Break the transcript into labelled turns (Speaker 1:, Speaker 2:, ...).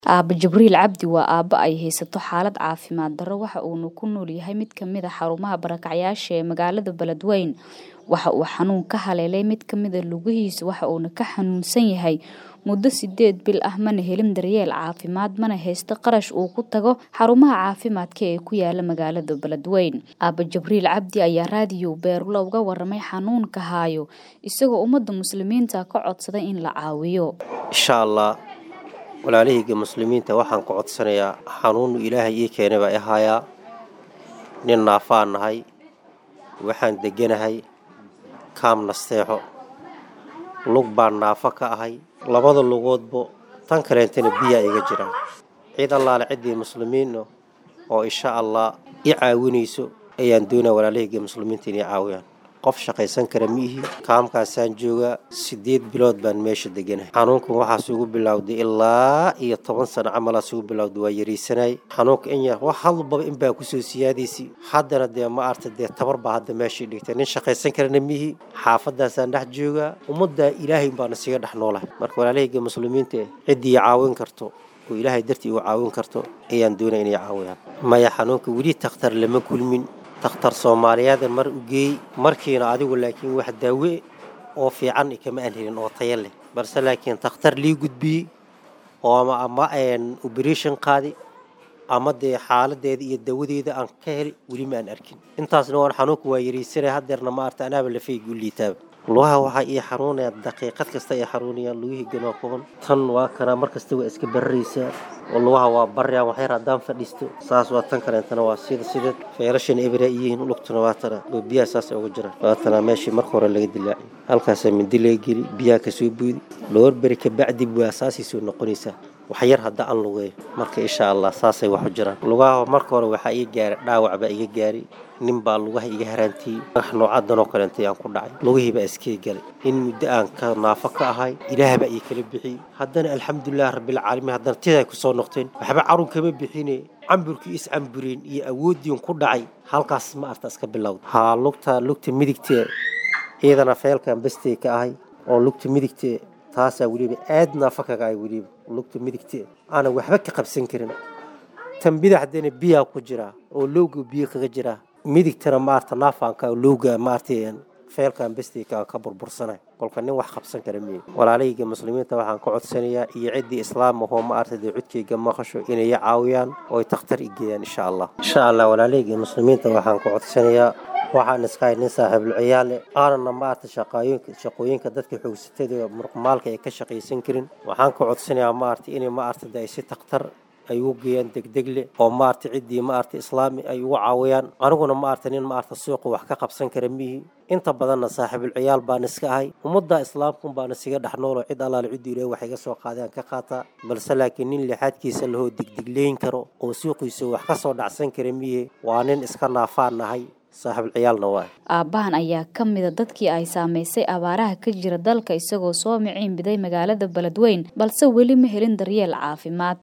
Speaker 1: Aabbe Jibriil Cabdi waa aabbe ay haysato xaalad caafimaad darro waxa uuna ku nool yahay mid ka mid ah xarumaha barakacyaasha ee magaalada Beledweyne. Waxa uu xanuun ka haleelay mid ka mid ah lugihiisa waxa uuna ka xanuunsan yahay muddo sideed bil ah mana helin daryeel caafimaad mana haysto qarash uu ku tago xarumaha caafimaadka ee ku yaala magaalada Beledweyne. Aabbe Jibriil Cabdi ayaa raadiyo Beerlo uga warramay xanuunka haayo isagoo ummadda muslimiinta ka codsaday in la caawiyo.
Speaker 2: insha allah walaalahayga muslimiinta waxaan ku codsanayaa xanuunu ilaahay ii keenay baa i hayaa nin naafaan nahay waxaan deganahay kaam nasteexo lug baan naafo ka ahay labada lugoodba tan kaleentana biyaa iga jira cid allaale ciddii muslimiinno oo insha allah i caawinayso ayaan doonaa walaalahayga muslimiinta inay caawiyaan qof shaqaysan kara ma ihi kaamkaasaan joogaa siddeed bilood baan meesha deganahay xanuunkan waxaas ugu bilowday ilaa iyo toban sano camalaas ugu bilowday waa yariisanay xanuunka in yar wax hadlbaba in baa kusoo siyaadaysi haddana dee ma arta dee tabar baa hadda meeshii dhigtay nin shaqaysan karana ma ihi xaafadaasaan dhex joogaa ummadda ilaahay baana siga dhex noolahay marka walaalahayga muslimiinta ciddii caawin karto oo ilaahay dartii uu caawin karto ayaan doonaya inay caawiyaan maya xanuunka weli takhtar lama kulmin takhtar soomaaliyeedan mar u geey markiina adigu laakiin wax daawe oo fiican kama aan helin oo taya leh balse laakiin takhtar lii gudbiyey oo ama ama operation qaadi ama dee xaaladeeda iyo dawadeeda aan ka heli weli ma aan arkin intaasna waan xanuunka waa yaraysanaya haddeerna ma arta anaaba lafaygu liitaaba lugaha waxaa ii xanuunaya daqiiqad kasta ay xanuunayaan lugihii ganoo kuban tan waa kanaa mar kasta waa iska bararaysaa oo lugaha waa barayaan waxyar haddaan fadhiisto saas waa tan kaleentana waa sida sideed feerashan ebra iyihiin lugtuna waa tana oo biyaha saas uga jiraan waa tanaa meeshii marka hore laga dilaacay halkaasaa mindi laga geli biyaha kasoo buudi dhowr beri kabacdi waa saasay soo noqonaysaa waxyar hadda aan lugeeyo marka insha allah saasay wax u jiraan lugaha marka hore waxaa iga gaaray dhaawac baa iga gaaray nin baa lugaha iga haraantiyey dhagax noocadanoo kaleentay aan ku dhacay lugihii baa iskee galay in muddo aan ka naafo ka ahay ilaah baa ii kala bixiyey haddana alxamdulilah rabbilcaalamiin haddana tiday ku soo noqteen waxba carun kama bixine camburkii iscambureen iyo awooddiin ku dhacay halkaas ma arta iska bilowda haa lugta lugta midigtee ciidana feelkan bestay ka ahay oo lugta midigtee taasaa weliba aad naafo kaga ahay weliba lugta midigtee aanan waxba ka qabsan karin tan bidaxdana biyaa ku jiraa oo lowga biyo kaga jiraa midigtana maarta naafaanka lowga maarta feelkan bestayka ka burbursanay kolka nin wax qabsan kara miye walaalahayga muslimiinta waxaan ka codsanayaa iyo ciddii islaam ahoo ma arta dee codkayga maqasho inay caawiyaan oo ay takhtar i geeyaan insha allah insha allah walaalahayga muslimiinta waxaan ka codsanayaa waxaan iskahay nin saaxiibul ciyaale aanana maarta shaqooyinka shaqooyinka dadka xoogsatada muruqmaalka ay ka shaqaysan karin waxaan ka codsanayaa maarta inay maarta ay si takhtar ay ugu geeyaan degdegle oo maarta ciddii maarta islaami ay ugu caawiyaan aniguna maarta nin maarta suuqa wax ka qabsan kara mihi inta badanna saaxiibul ciyaal baan iska ahay ummadda islaamkun baan isiga dhex noolo cid allaale ciddii ilaah wax iga soo qaadaan ka qaataa balse laakiin nin lixaadkiisa lahoo degdegleyn karo oo suuqiisa wax ka soo dhacsan kara mihi waa nin iska naafaan nahay saaxiibul ciyaalna waa
Speaker 1: aabbahan ayaa ka mid a dadkii ay saamaysay abaaraha ka jira dalka isagoo soo miciin biday magaalada Beledweyne balse weli ma helin daryeel caafimaad